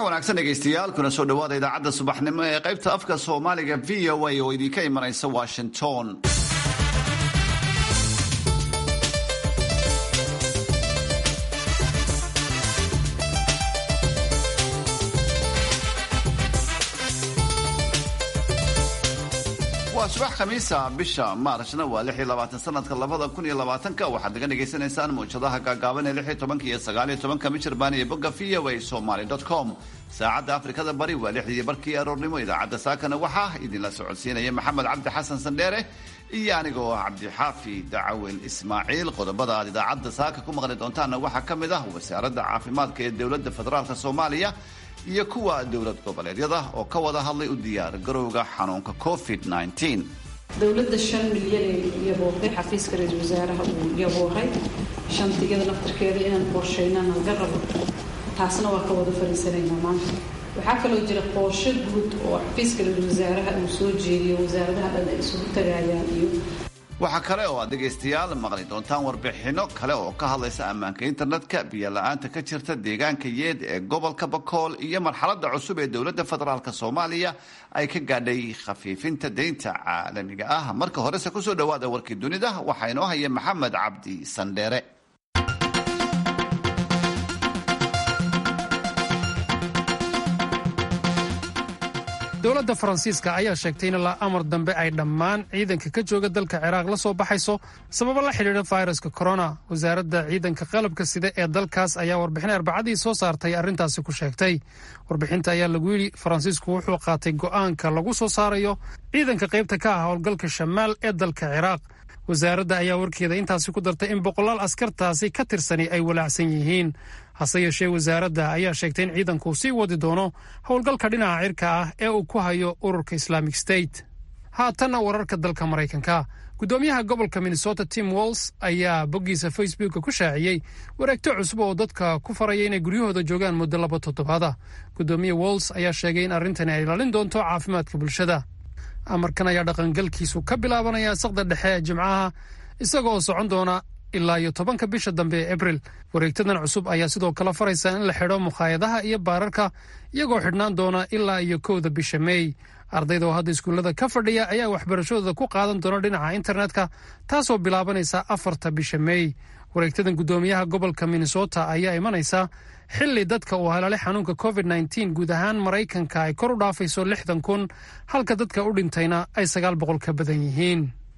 wanaagsan dhegaystayaal kuna soo dhowaada idaacadda subaxnimo ee qaybta afka soomaaliga v o a oo idinka imanaysa washington waa subax khamiisa bisha maarshna waa sanadka waxaad naga dhagaysanaysaan muujadaha gaagaaban ee iyo aaoanka michirbaan iyo bogga v o a somaly com saacadda afrikada bari waa lixdii barkii aroornimo idaacadda saakana waxaa idinla socodsiinaya maxamed cabdi xasan sandheere iyo anigoo ah cabdixaafi dacawel ismaaciil qodobada aad idaacadda saaka ku maqli doontaanna waxaa ka mid ah wasaaradda caafimaadka ee dowladda federaalk soomaaliya iyo kuwa dowlad goboleedyada oo ka wada hadlay u diyaar garowga xanuunka covid dowladda shan milyan ee yabooqay xafiiska ra-iisul wasaaraha uu yabooqay shantigada naftarkeeda inaan qorshaynaan laga rabo taasna waa ka wada fariisanaynaa maanta waxaa kaloo jira qorshe guud oo xafiiska ra-iisul wasaaraha uu soo jeediyo wasaaradaha dhan ay isugu tagayaan iyo waxaa kale oo aad dhegaystayaal maqli doontaan warbixinno kale oo ka hadlaysa ammaanka internetka biyo-la-aanta ka jirta deegaanka yeed ee gobolka bakool iyo marxaladda cusub ee dowladda federaalk soomaaliya ay ka gaadhay khafiifinta deynta caalamiga ah marka horese kusoo dhowaada warkii dunida waxaa inoo haya maxamed cabdi sandheere dowladda faransiiska ayaa sheegtay in ilaa amar dambe ay dhammaan ciidanka ka jooga dalka ciraaq la soo baxayso sababo la xidhiidha fayraska korona wasaaradda ciidanka qalabka sida ee dalkaas ayaa warbixin arbacadii soo saartay arrintaasi ku sheegtay warbixinta ayaa lagu yidhi faransiisku wuxuu qaatay go'aanka lagu soo saarayo ciidanka qaybta ka ah howlgalka shamaal ee dalka ciraaq wasaaradda ayaa warkeeda intaasi ku dartay in boqolaal askartaasi ka tirsani ay walaacsan yihiin hase yeeshee wasaaradda ayaa sheegtay in ciidanku sii wadi doono howlgalka dhinaca cirka ah ee uu ku hayo ururka islamic state haatanna wararka dalka maraykanka guddoomiyaha gobolka minnesota tim walls ayaa boggiisa facebooka ku shaaciyey wareegto cusub oo dadka ku faraya inay guryahooda joogaan muddo laba toddobaada guddoomiye walls ayaa sheegay in arrintani ay ilaalin doonto caafimaadka bulshada amarkan ayaa dhaqangalkiisu ka bilaabanaya saqda dhexe ee jimcaha isaga oo socon doona ilaa iyo tobanka bisha dambe ee abril wareegtadan cusub ayaa sidoo kale faraysa in la xidho mukhaayadaha iyo baararka iyagoo xidhnaan doona ilaa iyo kowda bisha meey ardayda oo hadda iskuullada ka fadhiya ayaa waxbarashadooda ku qaadan doona dhinaca internetka taasoo bilaabanaysa afarta bisha meey wareegtadan guddoomiyaha gobolka minnesota ayaa imanaysa xilli dadka uu halaalay xanuunka covid nteen guud ahaan maraykanka ay kor u dhaafayso lixdan kun halka dadka u dhintayna ay sagaal boqol ka badan yihiin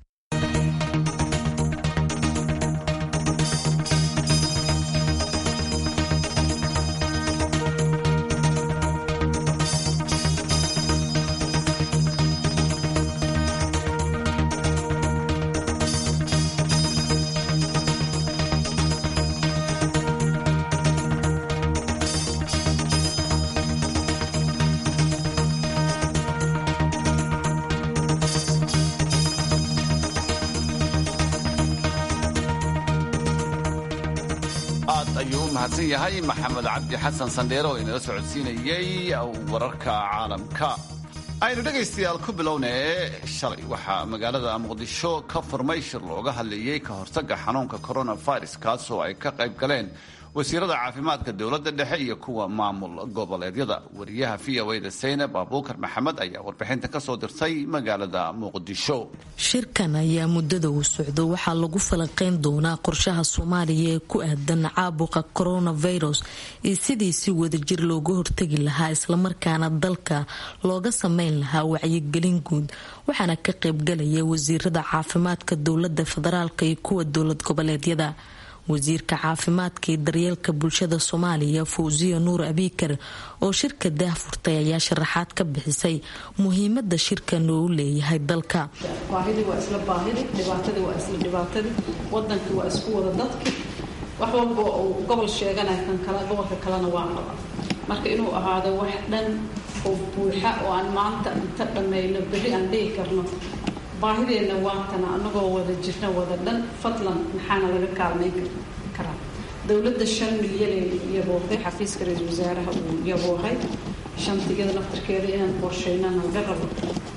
mahadsan yahay maxamed cabdi xasan sandheere oo inala socodsiinayay wararka caalamka aynu dhegaystayaal ku bilownee shalay waxaa magaalada muqdisho ka furmay shir looga hadlayey ka hortagga xanuunka coronavirus kaas oo ay ka qayb galeen wasiirada caafimaadka dowladda dhexe iyo kuwa maamul goboleedyada wariyaha v o da saynab abuukar maxamed ayaa warbixinta kasoo dirtay magaalada muqdisho shirkan ayaa muddada uu socdo waxaa lagu falanqeyn doonaa qorshaha soomaaliya ee ku aadan caabuqa coronavirus iyo sidii si wadajir looga hortagi lahaa islamarkaana dalka looga sameyn lahaa wacyigelin guud waxaana ka qaybgalaya wasiirada caafimaadka dowlada federaalk iyo kuwa dowlad goboleedyada wasiirka caafimaadka iyo daryeelka bulshada soomaaliya fawsiya nuur abiikar oo shirka daahfurtay ayaa sharaxaad ka bixisay muhiimada shirkan oo u leeyahay dalka baahidii waa isla baahidii dhibaatadii waa isla dhibaatadii wadankii waa isku wada dadki wax walba uu gobol sheeganaya kan kale gobolka kalena waa qaba marka inuu ahaado wax dhan oo buuxa oo aan maanta inta dhammayno berri aan dhihi karno baahideenna waatana anagoo wada jirna wada dhan fadlan maxaana laga kaalmayn karaa dowladda shan milyan ee yabooqay xafiiska ra-iisul wasaaraha uu yabooqay shantigada naftarkeeda inaan qorshaynaan laga rabo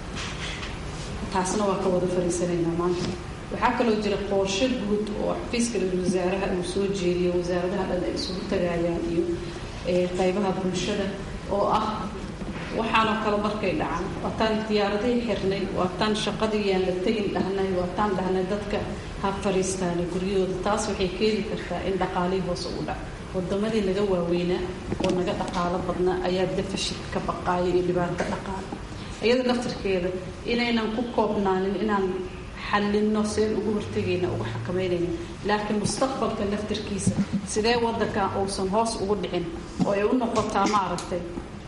taasna waa ka wada fariisanaynaa maanta waxaa kaloo jira qorshe guud oo xafiiska ra-iisul wasaaraha uu soo jeediyo wasaaradaha dhan ay isugu tagayaan iyo qeybaha bulshada oo ah waxaanoo kale markay dhacaan waataan diyaaradihii xirnay waataan shaqadii yaan la tegin dhahnay waataan dhahnay dadka ha fariistaana guryahooda taas waxay keeni kartaa in dhaqaalihii hoose u dhac wadamadii naga waaweynaa oo naga dhaqaalo badnaa ayaa defashid ka baqaaya iyo dhibaato dhaqaale iyada laftarkeeda inaynan ku koobnaanin inaan xallinno seen ugu hortegayna uga xakameynayna laakiin mustaqbalka laftarkiisa sidee wadankan uusan hoos ugu dhicin oo ay u noqotaa maaragtay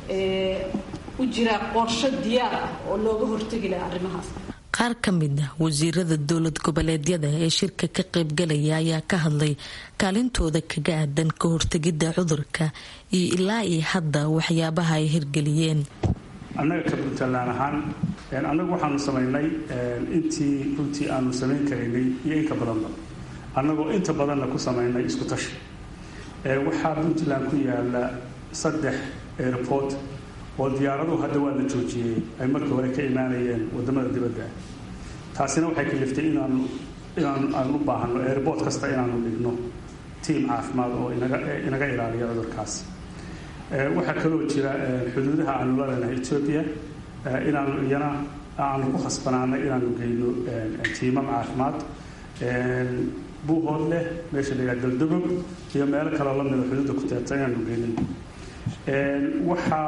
u jiraa qorsho diyaar ah oo looga hortegi laha arrimahaas qaar ka mid ah wasiirada dowlad goboleedyada ee shirka ka qaybgalaya ayaa ka hadlay kaalintooda kaga aadan ka hortegidda cudurka iyo ilaa iyo hadda waxyaabaha ay hirgeliyeen annaga ka puntland ahaan annagu waxaanu samaynay intii runtii aanu samayn karaynay iyo inka badanba annagoo inta badanna ku samaynay isku tashi waxaa puntland ku yaala saddex airport oo diyaaraduhu hadda waa la joojiyey ay markii hore ka imaanayeen wadamada dibadda taasina waxay kaliftay inaanu inaan aanu u baahano airport kasta inaanu dhigno tiam caafimaad oo inaga ilaaliya cudurkaas waxaa kaloo jira xuduudaha aanu la leenahay etoobiya inaanu iyana aanu ku khasbanaanay inaanu geyno tiimam caafimaad buuhood leh meesha la yidhaha galdogob iyo meelo kaloo lamida xuduudda ku teerta inaanu geynin waxaa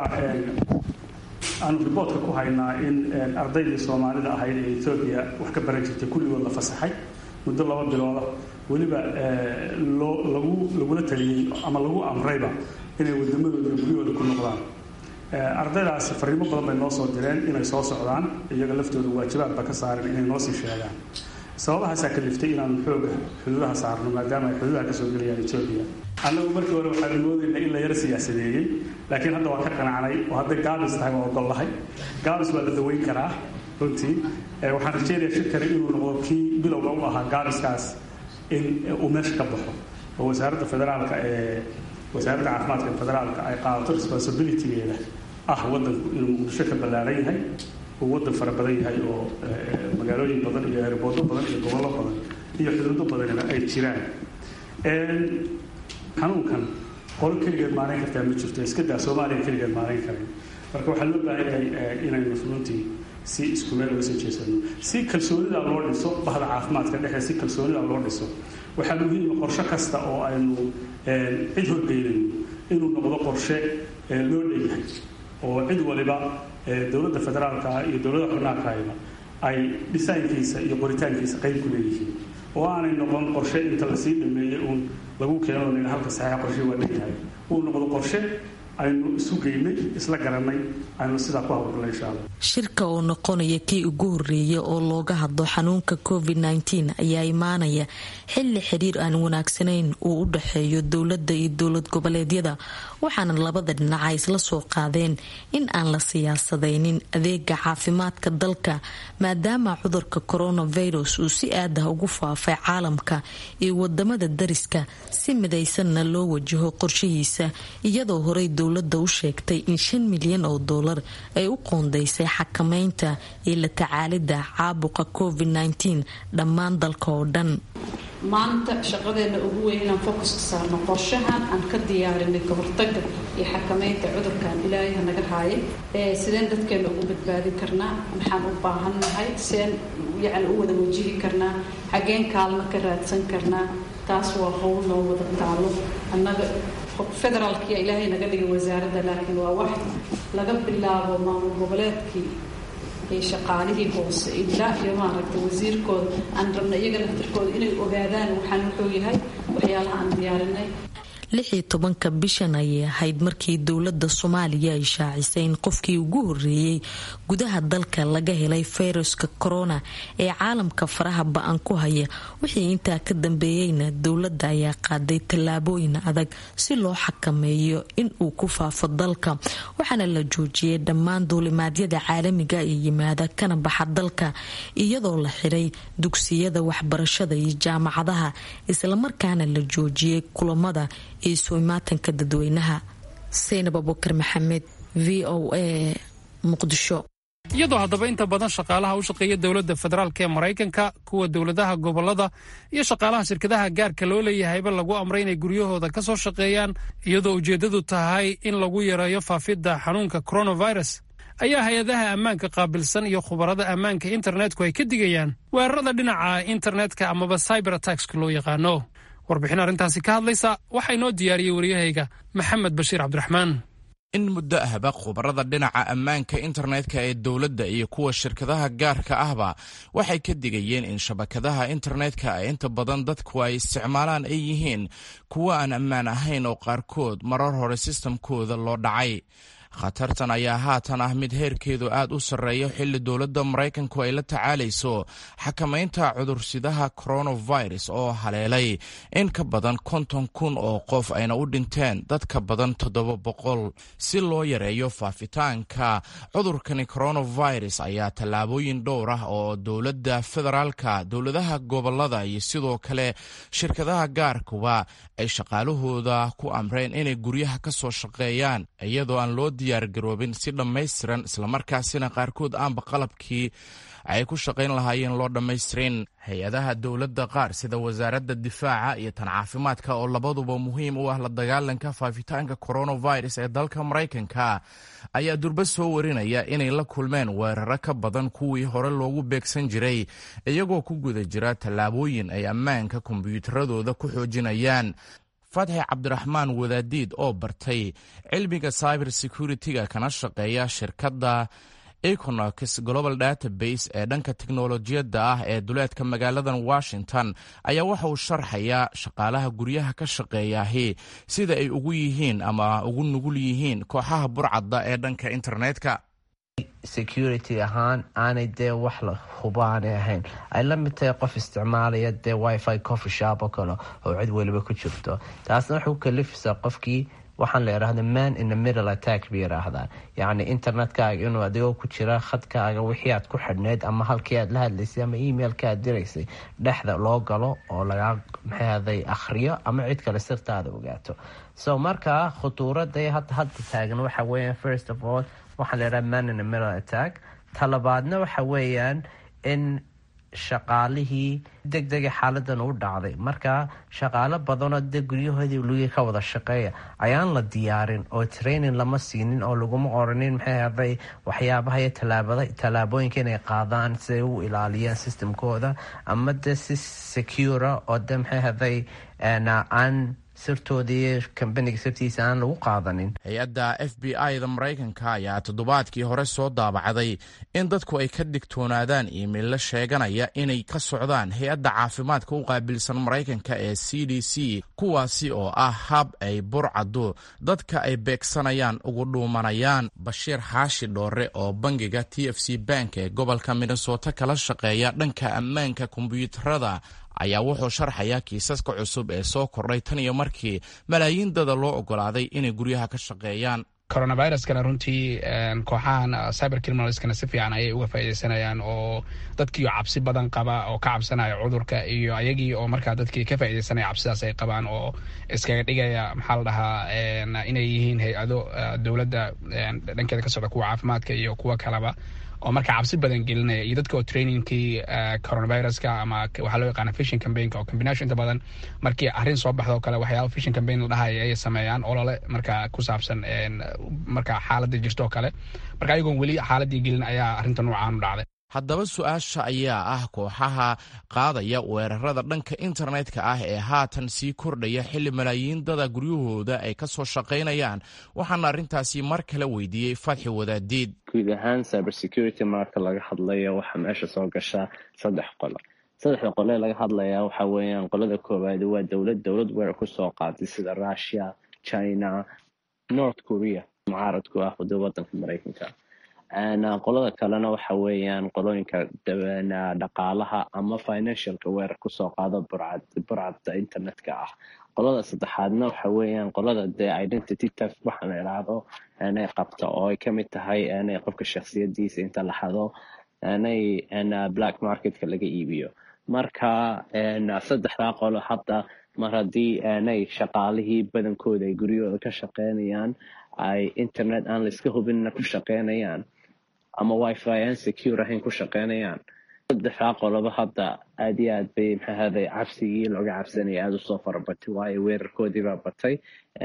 aanu riboortka ku haynaa in ardaydii soomaalida ahayd ee etoobiya wax ka baran jirtay kulligood la fasaxay muddo laba bilooda weliba loo lagu lagula taliyey ama lagu amrayba inay wadamadooda guryahooda ku noqdaan ardaydaasi fariimo badan bay noo soo direen inay soo socdaan iyaga laftooda waajibaadba ka saaren inay noo sii sheegaan sababahaasaa kaliftay inaanu xooga xuduudaha saarno maadaama ay xuduudaha kasoo gelayaan etoobiya annagu markii hore waxaanu moodayna in la yaro siyaasadeeyey laakiin hadda waa ka qanacnay oo hadday gaabis tahay waa ogollahay gaabis waa la daweyn karaa runtii waxaan rajeynayaa shirkani inuu noqdo kii bilowga u ahaa gaabiskaas in uu meesha ka baxo oo wasaaradda federaalka ee wasaaradda caafimaadka ee federaalka ay qaadato responsibilitygeeda ah wadanku inuu muqdisho ka ballaaran yahay uu wadan fara badan yahay oo magaalooyin badan iyo erboodo badan iyo gobollo badan iyo xuduudo badanina ay jiraan xanuunkan qolo keligeed maarayn kartaa ma jirto iska daa soomaaliya keligeed maarayn karayn marka waxaa loo baahan yahay inaynu runtii si isku meel uga soo jeesano si kalsoonida loo dhiso bahda caafimaadka dhexe si kalsoonida loo dhiso waxaa muhiima qorshe kasta oo aynu cid horgeynayno inuu noqdo qorshe loo dheeyahay oo cid waliba dowladda federaalka ah iyo dowladda xubnaakahayba ay dhisaankiisa iyo qoritaankiisa qayb ku leeyihiin oo aanay noqon qorshe inta lasii dhameeyey uun lagu keeno nin halka saxiixa qorshe waa dheeyahay uu noqdo qorshe aynu isu geynay isla garanay aynu sidaa ku hawlgalnay insha allah shirka oo noqonaya kii ugu horeeya oo looga hadlo xanuunka covid nteen ayaa imaanaya xili xiriir aan wanaagsanayn uu u dhexeeyo dowladda iyo dowlad goboleedyada waxaana labada dhinac ay isla soo qaadeen in aan la siyaasadaynin adeega caafimaadka dalka maadaama cudurka coronavirus uu si aadah ugu faafay caalamka iyo wadamada dariska si midaysanna loo wajaho qorshihiisa iyadoo horey dowladda u sheegtay in shan milyan oo doolar ay u qoondaysay xakameynta iyo la tacaalida caabuqa covid nteen dhammaan dalka oo dhan maanta shaqadeena ugu weyn inaan focus ka saarno qorshahan aan ka diyaarinay ka hortaga iyo xakameynta cudurkan ilaahay hanaga haaya sideen dadkeena ugu badbaadin karnaa maxaan u baahannahay seen yacni u wada wajihi karnaa xageen kaalmo ka raadsan karnaa taas waa howl noo wada taalo annaga federaalkiya ilaahay naga dhigay wasaaradda laakiin waa wax laga bilaabo maamul goboleedkii shaqaalihii hoose ilaa iyo maaragta wasiirkooda aan rabna iyaga laftirkooda inay ogaadaan waxaan wuxuu yahay waxyaalaha aan diyaarinay lixii tobanka bishan ayay ahayd markii dowladda soomaaliya ay shaacisay in qofkii ugu horeeyey gudaha dalka laga helay fayraska corona ee caalamka faraha ba-an ku haya wixii intaa ka dambeeyeyna dowladda ayaa qaaday tallaabooyin adag si loo xakameeyo in uu ku faafo dalka waxaana la joojiyay dhammaan duulimaadyada caalamiga ee yimaada kana baxa dalka iyadoo la xiray dugsiyada waxbarashada iyo jaamacadaha islamarkaana la joojiyay kulamada iyo sooimaatanka dadweynaha seynab abukar maxamed v o a muqdisho iyadoo haddaba inta badan shaqaalaha u shaqeeya dowladda federaalk ee maraykanka kuwa dowladaha gobollada iyo shaqaalaha shirkadaha gaarka loo leeyahayba lagu amray inay guryahooda ka soo shaqeeyaan iyadoo ujeeddadu tahay in lagu yareeyo faafidda xanuunka coronavirus ayaa hay-adaha ammaanka qaabilsan iyo khubarada ammaanka internetku ay ka digayaan weerarada dhinaca internetka amaba cyber attackska loo yaqaano warbixin arrintaasi ka hadlaysa waxaa inoo diyaariyey waryahayga maxamed bashiir cabdiraxmaan in muddo ahba khubarada dhinaca ammaanka internetka ee dowladda iyo kuwa shirkadaha gaarka ahba waxay ka digayeen in shabakadaha internetka ee inta badan dadku ay isticmaalaan ay yihiin kuwo aan ammaan ahayn oo qaarkood marar hore sistamkooda loo dhacay khatartan ayaa haatan ah mid heerkeedu aad u sarreeya xilli dowladda maraykanku ay la tacaalayso xakamaynta cudursidaha coronavirus oo haleelay in ka badan konton kun oo qof ayna u dhinteen dad ka badan toddoba boqol si loo yareeyo faafitaanka cudurkani coronavirus ayaa tallaabooyin dhowr ah oo dowladda federaalka dowladaha gobolada iyo sidoo kale shirkadaha gaarkuba ay shaqaalahooda ku amreen inay guryaha ka soo shaqeeyaan iyadoo aan loo diyaargaroobin si dhammaystiran islamarkaasina qaarkood aanba qalabkii ay ku shaqayn lahaayeen loo dhammaystirin hay-adaha dowladda qaar sida wasaaradda difaaca iyo tan caafimaadka oo labaduba muhiim u ah la dagaalanka faafitaanka coronavirus ee dalka maraykanka ayaa durba soo warinaya inay la kulmeen weeraro ka badan kuwii hore loogu beegsan jiray iyagoo ku guda jira tallaabooyin ay ammaanka kombiyuutaradooda ku xoojinayaan fatxi cabdiraxmaan wadaadiid oo bartay cilmiga cyber security-ga kana shaqeeya shirkadda econox global database ee dhanka teknolojiyadda ah ee duleedka magaaladan washington ayaa waxa uu sharxayaa shaqaalaha guryaha ka shaqeeyaahi sida ay ugu yihiin ama ugu nugul yihiin kooxaha burcadda ee dhanka internetka security ahaan aanay dee wax la hubaanay ahayn ay la mid tahay qof isticmaalaya dee wifi coffee shop oo kale oo cid weliba ku jirto taasna waxay ku kalifaysaa qofkii waxaan la idhaahda man in the middle attack bay yidhaahdaan yacni internetkaaga inuu adigoo ku jira khadkaaga wixii aad ku xidhneyd ama halkii aad la hadlaysay ama emailka aad diraysay dhexda loo galo oo lagaa maxaaday akhriyo ama cid kale sirtaada ogaato so markaa khutuurada hadda hadda taagan waxa weeyaan first of all waxaa la yidhaha man in the middle attack talabaadna waxa weeyaan in shaqaalihii deg dega xaaladan u dhacday marka shaqaalo badanoo de guryahoodii lugi ka wada shaqeeya ayaan la diyaarin oo training lama siinin oo laguma oranin maxay haday waxyaabaha iyo tallaabooyinka inay qaadaan si ay u ilaaliyaan systemkooda ama de si secura oo de maxay haday aan sirtooda iyo kambaniga sirtiisa aan lagu qaadanin hay-adda f b i da maraykanka ayaa toddobaadkii hore soo daabacday in dadku ay ka digtoonaadaan iimaylla sheeganaya inay ka socdaan hay-adda caafimaadka u qaabilsan maraykanka ee c d c kuwaasi oo ah hab ay burcaddu dadka ay beegsanayaan ugu dhuumanayaan bashiir xaashi dhoore oo bangiga t f c bank ee gobolka minnesota kala shaqeeya dhanka ammaanka kombiyuutarada ayaa wuxuu sharxayaa kiisaska cusub ee soo kordhay tan iyo markii malaayiin dada loo ogolaaday inay guryaha ka shaqeeyaan coronaviruskana runtii kooxahan cyber criminalskana si fiican ayay uga faaideysanayaan oo dadkii cabsi badan qaba oo ka cabsanaya cudurka iyo ayagii oo markaa dadkii ka faa'ideysanaya cabsidaas ay qabaan oo iskaga dhigaya maxaa la dhahaa inay yihiin hay-ado dowladda dhankeeda ka socda kuwa caafimaadka iyo kuwa kaleba oo marka cabsi badan gelinaya iyo dadka oo trainingkii coronaviruska ama waxaa loo yaqaana fishin cambaign oo combination inta badan markii arrin soo baxda oo kale waxyaaba fishin cambaign la dhahaya ay sameeyaan olole marka ku saabsan marka xaaladda jirto oo kale marka ayagoon weli xaaladii gelin ayaa arrinta noocaan u dhacday haddaba su-aasha ayaa ah kooxaha qaadaya weerarada dhanka internetka ah ee haatan sii kordhaya xilli malaayiin dada guryahooda ay ka soo shaqaynayaan waxaana arrintaasi mar kale weydiiyey fatxi wadaadiid guud ahaan cyber security marka laga hadlayo waxaa meesha soo gashaa saddex qolo saddexda qole laga hadlaya waxa weeyaan qolada koowaad waa dowlad dowlad weerar kusoo qaaday sida russia china north korea mucaaradku ah wada wadanka mareykanka qolada kalena waxa weeyaan qolooyinka dhaqaalaha ama financialka weerar kusoo qaado burcadda internetka ah qolada saddexaadna waxa weeyaan qolada dee identity test waxa la idhaahdo inay qabto oo ay kamid tahay inay qofka shaksiyadiisa inta la xado inay black marketka laga iibiyo marka saddexdaa qolo hadda mar haddii inay shaqaalihii badankooda ay guryahooda ka shaqeynayaan ay internet aan laiska hubinna ku shaqeynayaan ama wifi aan secure ahayn ku shaqeynayaan saddexdaa qoloba hadda aad iyo aad bay maxaahday cabsigii looga cabsanaya aada usoo farabatay waayo weerarkoodii baa batay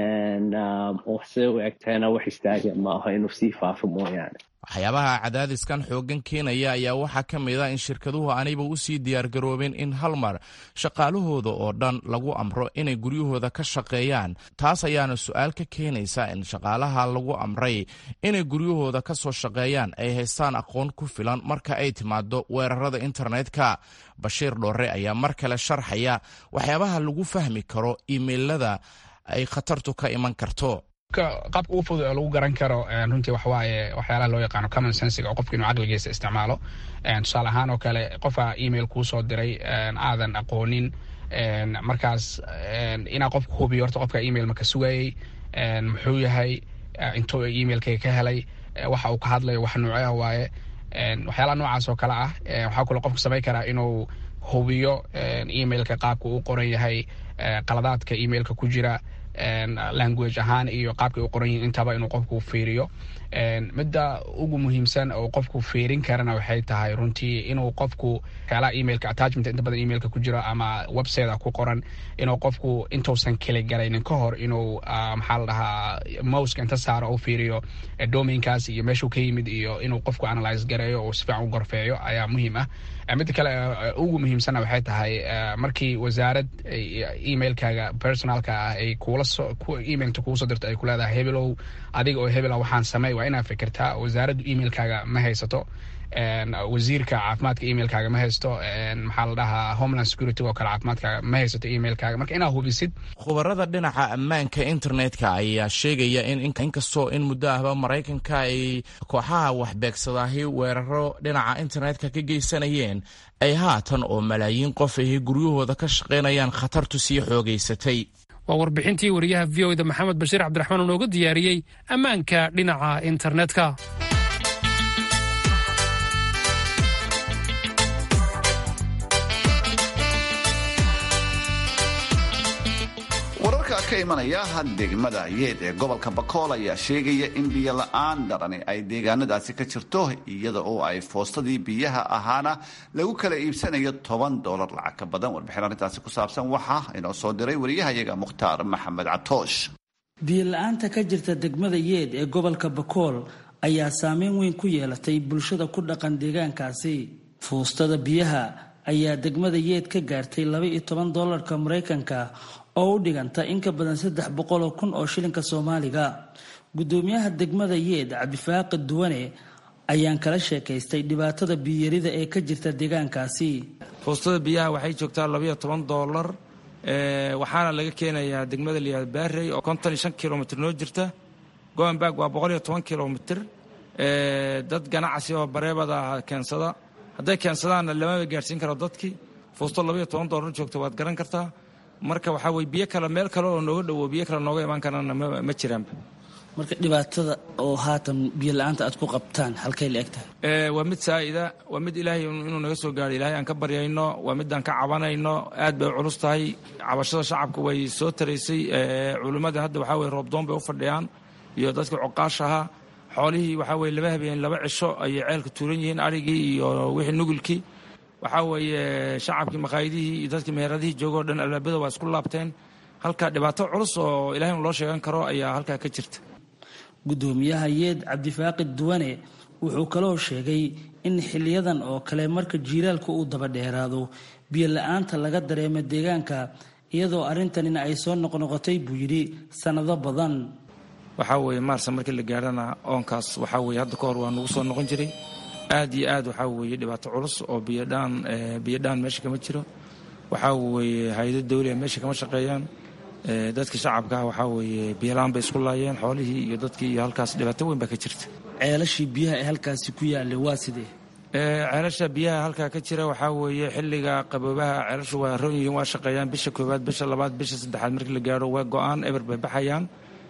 siday u egtahayna wax istaaga ma aho inuu sii faafo mooyaane waxyaabaha cadaadiskan xooggan keenaya ayaa waxaa ka mid a in shirkaduhu aanayba u sii diyaargaroobin in hal mar shaqaalahooda oo dhan lagu amro inay guryahooda ka shaqeeyaan taas ayaana su-aal ka keenaysa in shaqaalaha lagu amray inay guryahooda ka soo shaqeeyaan ay haystaan aqoon ku filan marka ay timaado weerarada internetka bashiir dhoore ayaa mar kale sharxaya waxyaabaha lagu fahmi karo imeilada ay khatartu ka iman karto qaabka ugu fudud oo lagu garan karo runtii waxawaaye waxyaalaha loo yaqaano common sensiga oo qofka inuu caqligiisa isticmaalo tusaale ahaan oo kale qofka email kuu soo diray aadan aqoonin markaas inaa qofka hubiyo horta qofka email maka sugayey muxuu yahay intuu emailkayga ka helay waxa uu ka hadlayo wax nuucyaha waaye waxyaalaha noocaas oo kale ah waxaa kaloo qofka samayn karaa inuu hubiyo emailka qaabka uu qoran yahay qaladaadka emailka ku jira language ahaan iyo qaabkay u qoran yihin intaba inuu qofku fiiriyo midda ugu muhiimsan oo qofku fiirin karana waxay tahay runtii inuu qofku waxyaalaha emailka attachment inta badan emailka ku jiro ama website ku qoran inuu qofku intuusan keli galaynin ka hor inuu maxaa la dhahaa mouska inta saaro u fiiriyo domainkaas iyo meeshuu ka yimid iyo inuu qofku analyze gareeyo oo si fiican u gorfeeyo ayaa muhiim ah midda kale ugu muhiimsanna waxay tahay markii wasaarad emailkaaga personalka ah ay kuula soo emailta kugu soo dirto ay ku leedahay hebelow adiga oo hebela waxaan samey waa inaad fikirtaa wasaaraddu emailkaaga ma haysato wasiirka caafimaadka emailkaaga ma haysto maxaa la dhahaa homeland security oo kale caafimaadkaaga ma haysato emailkaaga marka inaad hubisid khubarada dhinaca ammaanka internetka ayaa sheegaya in inkastoo in muddo ahba maraykanka ay kooxaha waxbeegsadaahi weeraro dhinaca internetka ka geysanayeen ay haatan oo malaayiin qof ahi guryahooda ka shaqaynayaan khatartu sii xoogaysatay waa warbixintii wariyaha v o da maxamed bashiir cabdiraxmaan oo nooga diyaariyey ammaanka dhinaca internetka wararka ka imanaya degmada yeed ee gobolka bakool ayaa sheegaya in biyo la-aan darani ay deegaanadaasi ka jirto iyada oo ay foostadii biyaha ahaana lagu kala iibsanayo toban dolar lacag ka badan warbixin arrintaasi ku saabsan waxaa inoo soo diray wariyahayaga mukhtaar maxamed catoosh biyo la-aanta ka jirta degmada yeed ee gobolka bakool ayaa saameyn weyn ku yeelatay bulshada ku dhaqan deegaankaasi fuustada biyaha ayaa degmada yeed ka gaartay laba iyo toban dolarka maraykanka oo u dhiganta in ka badan saddex boqoloo kun oo shilinka soomaaliga gudoomiyaha degmada yeed cabdifaaqi duwane ayaan kala sheekaystay dhibaatada biyarida ee ka jirta deegaankaasi fuustada biyaha waxay joogtaa labaiyo toban doolar waxaana laga keenayaa degmada liyaad baarey oo konton iyo shan kilomitr noo jirta goenberg waa boqol iyo toban kilomitr dad ganacsi oo bareebada keensada hadday keensadaanna lamaba gaarsiin karo dadkii fuusto labaiyo toban doolar joogta waad garan kartaa marka waxaa weye biyo kale meel kale oo nooga dhowo biyo kale nooga imaan karana ma jiraanba marka dhibaatada oo haatan biyo la-aanta aad ku qabtaan halkay la eg tahay waa mid saa'ida waa mid ilaahay inuu naga soo gaaro ilaahay aan ka baryayno waa midaan ka cabanayno aad bay culus tahay cabashada shacabka way soo taraysay culimmada hadda waxaa weye roobdoon bay u fadhiyaan iyo dadkii coqaashaha xoolihii waxaa weye laba habeen laba cisho ayay ceelka tuuran yihiin arigii iyo wixii nugulkii waxaa weeye shacabkii maqaayadihii iyo dadkii meheradihii joogoo dhan albaabada waa isku laabteen halkaa dhibaato culus oo ilahay loo sheegan karo ayaa halkaa ka jirta gudoomiyaha yeed cabdifaaqi duwane wuxuu kaloo sheegay in xiliyadan oo kale marka jiilaalku uu daba dheeraado biyo la-aanta laga dareemo deegaanka iyadoo arrintanina ay soo noqnoqotay buu yidhi sannado badan waxaa weeye maarsa markii la gaarhana oonkaas waxaa weye hadda ka hor waa nagu soo noqon jiray aad iyo aad waxaa weeye dhibaato culus oo biyodhaan biyodhaan meesha kama jiro waxaa weeye hay-ado dawliga meesha kama shaqeeyaan dadka shacabkaah waxaa weeye biyolaan bay isku laayeen xoolihii iyo dadkii iyo halkaas dhibaato weyn baa ka jirta ceelashii biyaha ee halkaasi ku yaallay waa sidee ceelasha biyaha halkaa ka jira waxaa weeye xilliga qaboobaha ceelashu waa ron yihiin waa shaqeeyaan bisha koowaad bisha labaad bisha saddexaad markii la gaaro waa go-aan eber bay baxayaan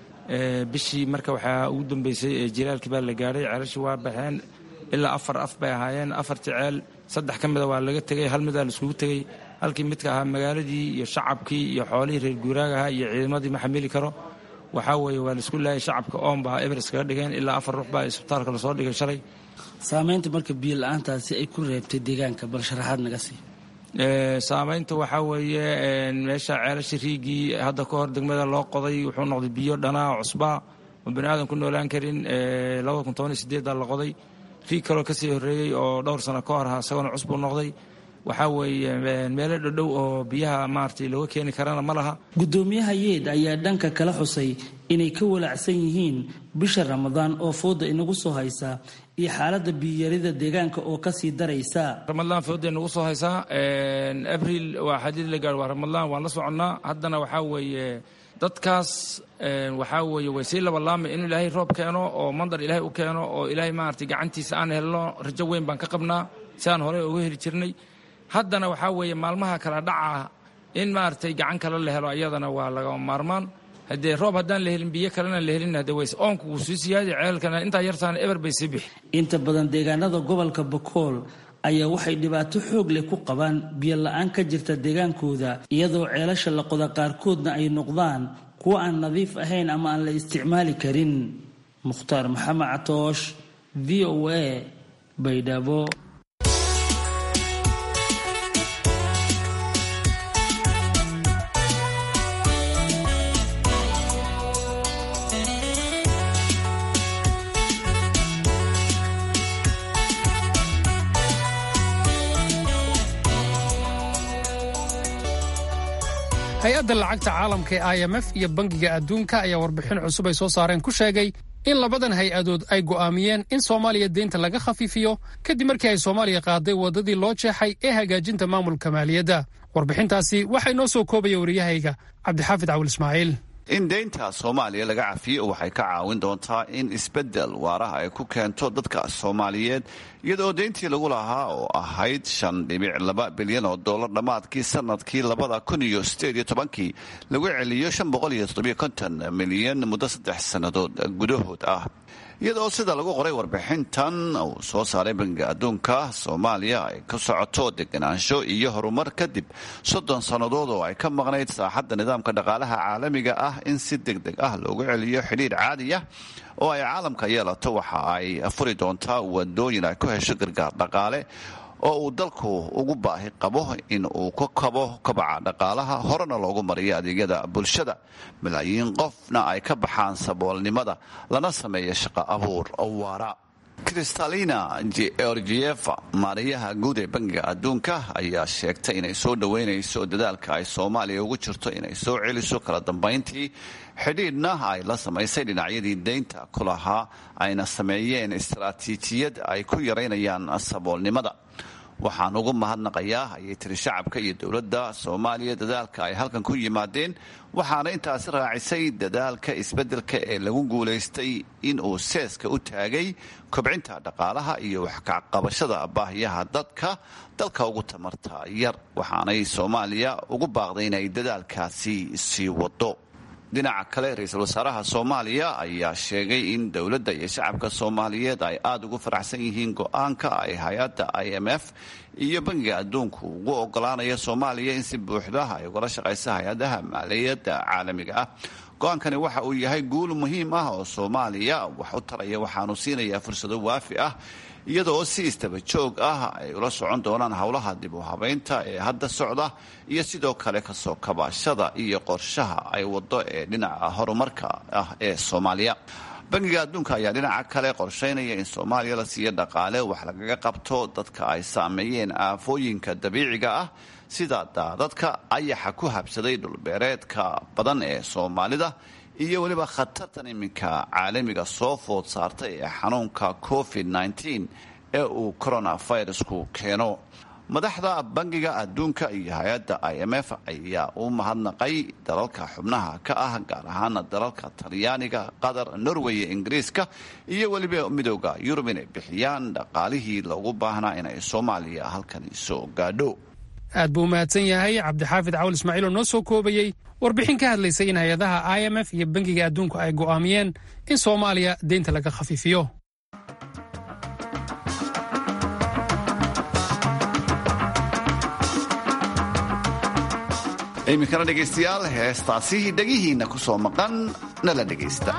bishii marka waxaa ugu dambeysay jilaalkii baa la gaadhay ceelashii waa baxeen ilaa afar af bay ahaayeen afartii ceel saddex ka mida waa laga tegay hal midaa laiskugu tegey halkii midka ahaa magaaladii iyo shacabkii iyo xoolihii reer guuraagaha iyo ciidamadii ma xamili karo waxaa weeye waa laisku laayay shacabka oon baa eber iskaga dhigeen ilaa afar ruux baa isbitaalka lasoo dhigay shalay saamaynta marka biyo la-aantaasi ay ku reebtay deegaanka bal sharaxaad naga sii saamaynta waxaa weeye meesha ceelasha riigii hadda ka hor degmada loo qoday wuxuu noqday biyo dhanaa cusbaa oo bani aadan ku noolaan karin labada kun toban iyo sideeddaa la qoday riig kaloo kasii horreeyey oo dhowr sano ka hor aha isagona cusbuu noqday waxaa weeye meelo dhodhow oo biyaha maaragtay looga keeni karana ma laha guddoomiyaha yeed ayaa dhanka kala xusay inay ka walaacsan yihiin bisha ramadaan oo fooda inagu soo haysa iyo xaaladda biyarida deegaanka oo kasii daraysa ramadaan fooda inagu soo haysaa abril waa xadiid la gaar waa ramadaan waan la soconnaa haddana waxaa weeye dadkaas waxaa weeye way sii labalaamay inuu ilaahay roob keeno oo mandar ilaahay u keeno oo ilaahay maaragtay gacantiisa aan helno rajo weyn baan ka qabnaa si aan horey uga heli jirnay haddana waxaa weeye maalmaha kala dhaca in maaragtay gacan kale la helo iyadana waa lagama maarmaan haddee roob haddaan la helin biyo kalena la helin hade ways oonku wuu sii siyaadi ceelkana intaa yartaana eber bay sii bixi inta badan deegaanada gobolka bakool ayaa waxay dhibaato xoog leh ku qabaan biyo la-aan ka jirta deegaankooda iyadoo ceelasha la qoda qaarkoodna ay noqdaan kuwa aan nadiif ahayn ama aan la isticmaali karin mukhtaar maxamed catoosh v o a baydhabo hay-adda lacagta caalamka ee i m f iyo bangiga adduunka ayaa warbixin cusub ay soo saareen ku sheegay in labadan hay-adood ay go'aamiyeen in soomaaliya deynta laga khafiifiyo kadib markii ay soomaaliya qaaday waddadii loo jeexay ee hagaajinta maamulka maaliyadda warbixintaasi waxaa inoo soo koobaya wariyahayga cabdixaafid cawil ismaaciil in deynta soomaaliya laga cafiyo waxay ka caawin doontaa in isbeddel waaraha ay ku keento dadka soomaaliyeed iyadoo deyntii lagu lahaa oo ahayd shan dhibic laba bilyan oo dollar dhammaadkii sanadkii labada kun iyo sideed iyo tobankii lagu celiyo shan boqol iyo toddobiyo konton milyan muddo saddex sannadood gudahood ah iyadoo sida lagu qoray warbixintan uu soo saaray bangiga adduunka soomaaliya ay ka socoto deganaansho iyo horumar kadib soddon sannadood oo ay ka maqnayd saaxadda nidaamka dhaqaalaha caalamiga ah in si deg deg ah loogu celiyo xidhiir caadiya oo ay caalamka yeelato waxa ay furi doontaa wadooyin ay ku hesho gargaar dhaqaale oo uu dalku ugu baahi qabo in uu ka kabo kobaca dhaqaalaha horena loogu mariyo adeegyada bulshada malaayiin qofna ay ka baxaan saboolnimada lana sameeya shaqo abuur waara kristalina georgieva maariyaha guud ee bangiga adduunka ayaa sheegtay inay soo dhoweynayso dadaalka ay soomaaliya ugu jirto inay soo celiso kala dambayntii xidhiidhna ay la samaysay dhinacyadii deynta ku lahaa ayna sameeyeen istaraatiijiyad ay ku yaraynayaan saboolnimada waxaan ugu mahadnaqayaa ayay tiri shacabka iyo dowladda soomaaliya dadaalka ay halkan ku yimaadeen waxaana intaasi raacisay dadaalka isbeddelka ee lagu guulaystay in uu seeska u taagay kobcinta dhaqaalaha iyo waxkacqabashada baahiyaha dadka dalka ugu tamarta yar waxaanay soomaaliya ugu baaqday inay dadaalkaasi sii wado dhinaca kale ra-iisul wasaaraha soomaaliya ayaa sheegay in dowladda iyo shacabka soomaaliyeed ay aada ugu faraxsan yihiin go-aanka ay hay-adda i m f iyo bangiga adduunku ugu ogolaanaya soomaaliya in si buuxda ay ugala shaqaysa hay-adaha maaliyadda caalamiga ah go-aankani waxa uu yahay guul muhiim ah oo soomaaliya wax u taraya waxaanu siinayaa fursado waafi ah iyadoo si istaba joog ah ay ula socon doonaan howlaha dib u habeynta ee hadda socda iyo sidoo kale kasoo kabaashada iyo qorshaha ay wado ee dhinaca horumarka ah ee soomaaliya bangiga adduunka ayaa dhinaca kale qorsheynaya in soomaaliya la siiyo dhaqaale wax lagaga qabto dadka ay saameeyeen aafooyinka dabiiciga ah sida daadadka ayaxa ku habsaday dhulbeereedka badan ee soomaalida iyo weliba khatartan iminka caalamiga soo food saartay ee xanuunka covid ee uu coronavirusku keeno madaxda bangiga adduunka iyo hay-adda i m f ayaa u mahadnaqay dalalka xubnaha ka ah gaar ahaana dalalka talyaaniga qatar norway iyo ingiriiska iyo weliba midooda yurub inay bixiyaan dhaqaalihii loogu baahnaa inay soomaaliya halkani soo gaadho aad buu u mahadsan yahay cabdixaafid cawl ismaaciil oo noo soo koobayey warbixin ka hadlaysay in hay-adaha i m f iyo bangiga adduunku ay go'aamiyeen in soomaaliya deynta laga khafiifiyo iminkana dhegaystayaal heestaasi dhegihiinna ku soo maqan nala dhegaysta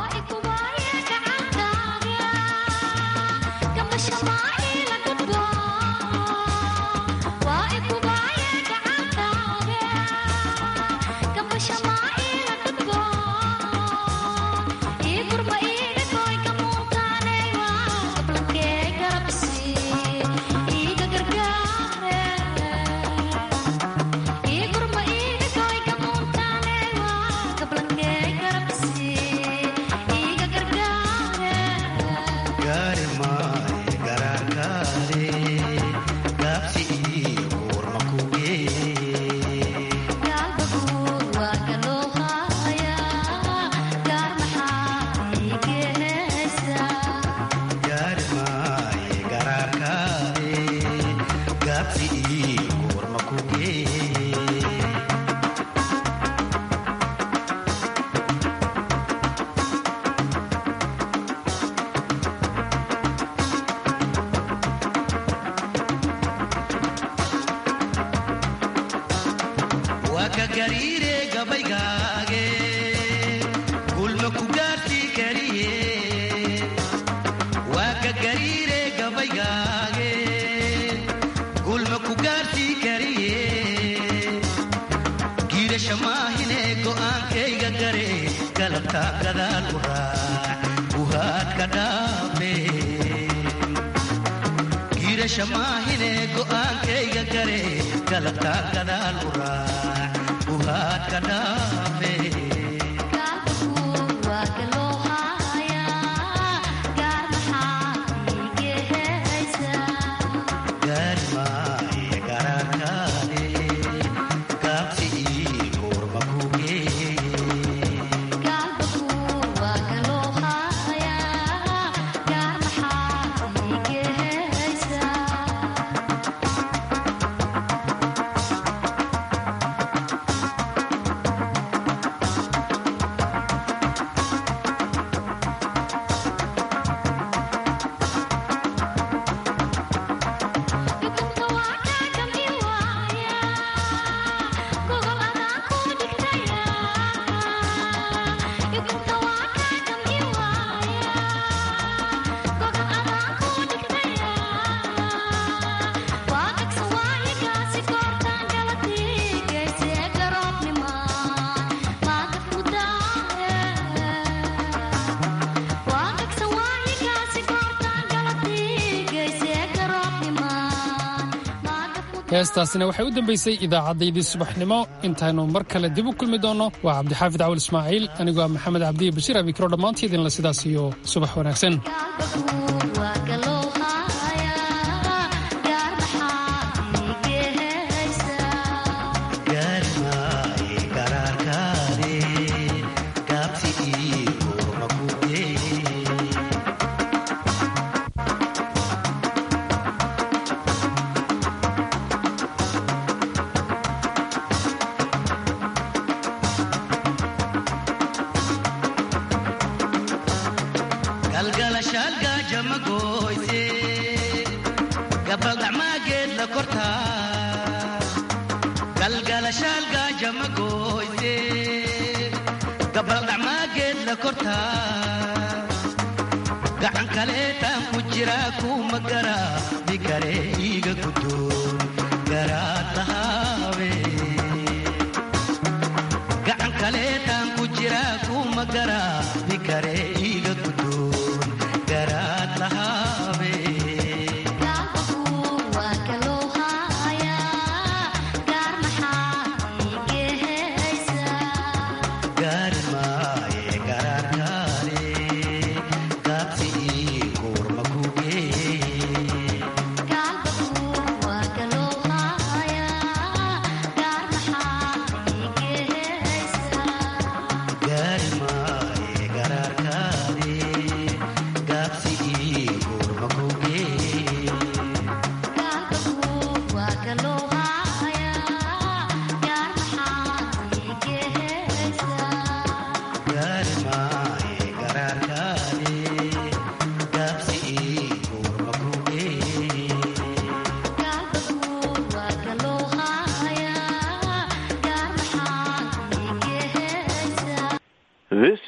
heestaasina waxay u dambaysay idaacaddaydii subaxnimo intaynu mar kale dib u kulmi doonno waa cabdixaafid cawal ismaaciil anigoo ah maxamed cabdiya bashiir amikro dhammaantiidinla sidaas iyo subax wanaagsan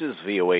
is VOA